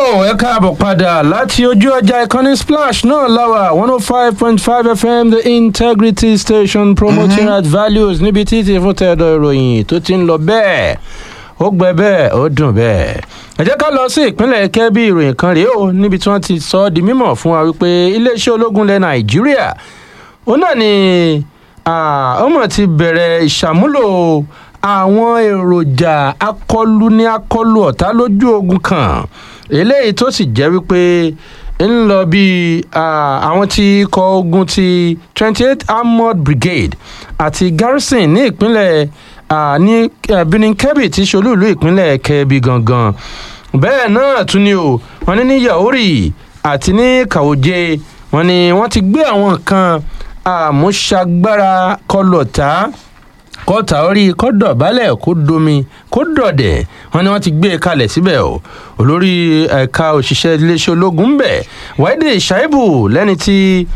ẹ káàbọ̀ padà láti ojú ọjà ìkànnì splash náà láwà one oh five point five fm the integrity station promoting mm-hmm. at values níbi títí fún tẹ̀dọ̀ ìròyìn tó ti ń lọ bẹ́ẹ̀ ó gbẹ bẹ́ẹ̀ ó dùn bẹ́ẹ̀. ẹ jẹ́ ká lọ sí ìpínlẹ̀ kẹ́bí ìròyìn kan rèé o níbi tí wọ́n ti sọ ọ́ di mímọ̀ fún wa wípé iléeṣẹ́ ológun ilẹ̀ nàìjíríà ó náà ni ọmọ ti bẹ̀rẹ̀ ìṣàmúlò àwọn èròjà akọlù ní akọlù ọ̀tá lójú ogun kan eléyìí tó sì jẹ́ wípé ń lọ bí àwọn tí ikọ̀ ogun ti twenty eight armored brigade àti garrison ní ìpínlẹ̀ ní benin kebbi tí solúìlú ìpínlẹ̀ kebbi gangan bẹ́ẹ̀ náà tún ni o wọ́n ní ní yaori àti ní kàwọ́jẹ wọ́n ní wọ́n ti gbé àwọn kan àmúṣagbára kọlọ̀tà kọ́ta orí kọ́dọ̀ balẹ̀ kó domi kó dọ̀dẹ̀ wọn ni wọ́n ti gbé e kalẹ̀ síbẹ̀ o olórí ẹ̀ka òṣìṣẹ́ iléeṣẹ́ ológun ń bẹ̀ wáìdì ṣáìbù lẹ́ni tí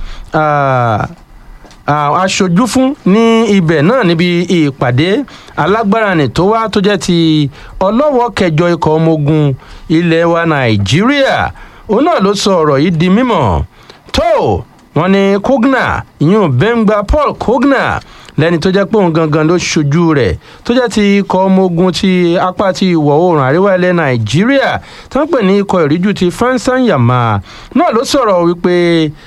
aṣojú fún ní ibẹ̀ náà níbi ìpàdé alágbára ní tó wá tó jẹ́ ti ọlọ́wọ́ kẹjọ ikọ̀ ọmọ ogun ilẹ̀ wa nàìjíríà òun náà ló sọ ọ̀rọ̀ yìí di mímọ̀ tó wọn ni kogna ìyún bẹ́ngbà paul kogna lẹ́ni tó jẹ́ pé òun gangan ló ṣojú rẹ̀ tó jẹ́ ti ikọ̀ ọmọ ogun ti apá ti ìwọ̀ oòrùn àríwá ilẹ̀ nàìjíríà tó ń pè ní ikọ̀ ìríjú ti fansan yama náà ló sọ̀rọ̀ wípé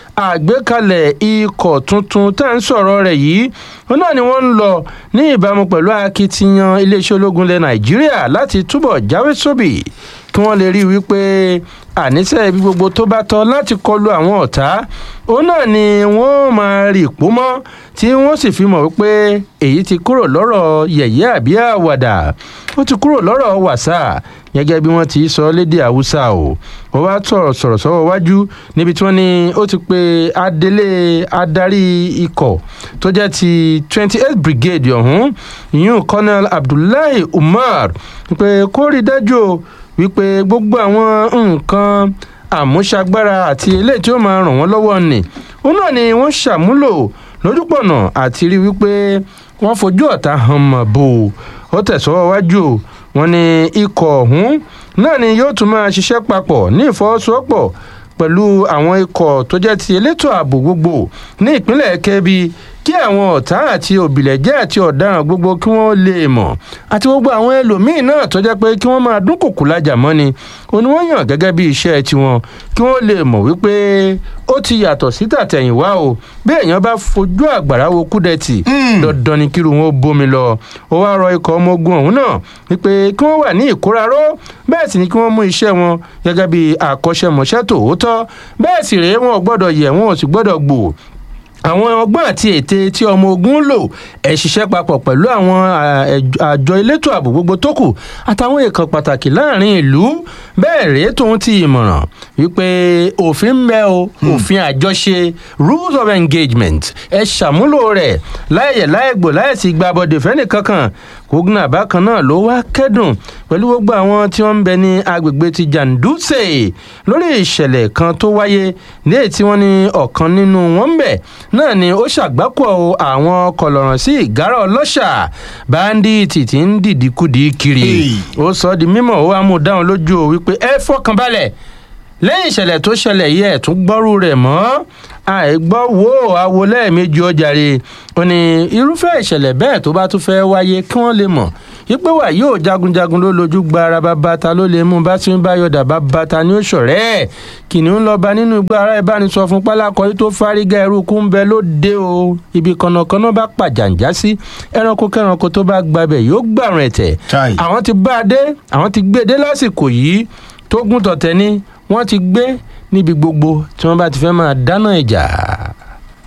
àgbékalẹ̀ ikọ̀ tuntun tá à ń sọ̀rọ̀ rẹ̀ yìí òun náà ni wọ́n ń lọ ní ìbámu pẹ̀lú akitiyan iléeṣẹ́ ológun ilẹ̀ nàìjíríà láti túbọ̀ jáwé sóbì kí wọ́n lè rí i wípé àníṣe ibi gbogbo tó bá tọ́ láti kọlu àwọn ọ̀tá òun náà ni wọ́n máa rí ìpó mọ́ tí wọ́n sì fi mọ̀ wípé èyí ti kúrò lọ́rọ̀ yẹ̀yẹ́ àbí àwàdà ó ti kúrò lọ́rọ̀ wàsà gẹ́gẹ́ bí wọ́n ti sọ lédè haúsá o wọ́n wá sọ̀rọ̀ sọ̀rọ̀ sọ́wọ́ wájú níbi tí wọ́n ní ó ti pe adelé adarí ikọ̀ tó jẹ́ ti twenty eight brigade ọ̀hún ìyún colonel abdullahi umar pé kó rí dájú o wípé gbogbo àwọn nǹkan àmúṣagbára àti eléyìí tí ó máa ràn wọ́n lọ́wọ́ nì òun náà ni wọ́n ṣàmúlò lójúpọ̀nà àti rí wípé wọ́n fojú ọ̀tá hàn mọ̀ bò ó tẹ̀sọ́wọ́ wájú wọn ni ikọ̀ ọ̀hún náà ni yóò tún máa ṣiṣẹ́ papọ̀ ní ìfọwọ́sowọ́pọ̀ pẹ̀lú àwọn ikọ̀ tó jẹ́ ti elétò ààbò gbogbo ní ìpínlẹ̀ kẹ́bi kí àwọn ọ̀tá àti òbílẹ̀jẹ́ àti ọ̀daràn gbogbo kí wọ́n lè mọ̀ àti gbogbo àwọn ẹlòmíín náà tó jẹ́ pé kí wọ́n máa dúnkòkò lájà mọ́ni òun ni wọ́n yàn gẹ́gẹ́ bí iṣẹ́ tiwọn kí wọ́n lè mọ̀ wípé ó ti yàtọ̀ sí tàtẹ̀yìnwá o bí èèyàn bá fojú àgbàrá wo kúdẹ̀tì dandan ni kírun wọn bómi lọ ó wá rọ ikọ̀ ọmọ ogun ọ̀hún náà wípé kí wọ́n wà ní ìkóraró bẹ́ẹ̀ sì ni kí wọ́n mú iṣẹ́ wọn gẹ́gẹ́ bí àkọ́ṣẹ́mọṣẹ́ tòótọ́ bẹ́ẹ̀ sì rèé wọn ò gbọ́dọ̀ yẹ̀ wọn ò sì gbọ́dọ̀ gbò àwọn ọgbọ́n àti ète tí ọmọ ogun lò ẹ̀ ṣiṣẹ́ papọ̀ pẹ̀lú àwọn àjọ elétò ààbò gbogbo tó kù àtàwọn èèkàn pàtàkì láàrin ìlú bẹ́ẹ̀ rèé tóun ti ìmọ̀ràn wípé òfin ń bẹ o òfin àjọṣe rules of engagement ẹ ṣàmúlò rẹ̀ láyẹ̀ láyẹ̀gbò láyẹ̀sí gbàbọ̀dẹ̀ fẹ́ni kankan kógùnà bákan náà ló wá kẹ́dùn pẹ̀lú gbogbo àwọn tí wọ́n ń bẹ ní agbègbè ti janduse lórí ìṣẹ̀lẹ̀ kan tó wáyé ní èyí tí wọ́n ní ọ̀kan nínú wọn ń bẹ̀ náà ni ó ṣàgbákò àwọn kọlọ̀ràn sí ìgárá ọlọ́ṣà báńdíìtì tí ń dìdíkudì kiri ó sọ di mímọ̀ ó wá mú dáhùn lójú o wípé ẹ fọkànbalẹ̀ lẹ́yìn ìṣẹ̀lẹ̀ tó ṣẹlẹ̀ yìí ẹ̀ tún gbọ́rú rẹ̀ mọ́ àìgbọ́ wo àwo lẹ́ẹ̀mejì ọjàre ó ní irúfẹ́ ìṣẹ̀lẹ̀ bẹ́ẹ̀ tó bá tún fẹ́ wáyé kí wọ́n lè mọ̀ yípe wà yóò jagunjagun ló lójú gba ara bàbá ta ló lè mú bá tí ń bá yọ̀dà bàbá ta ní òṣòrẹ́ ẹ̀ kìnìún lọ bá nínú igbá ara ìbánisọ fún pálákọ yìí tó fárígá ẹrúkú ń bẹ ló dé o ibi kànnàkànnà bá pàjàǹjá sí ẹranko kẹranko tó bá gbabẹ̀ yóò gbàrún ẹ̀tẹ̀ àwọn ti bá a dé àwọn ti gbé e dé lásìkò yìí tó gún tọ̀tẹ̀ ni wọ́n ti gbé níbi gbogbo tí wọ́n bá ti fẹ́ máa dáná ìjà.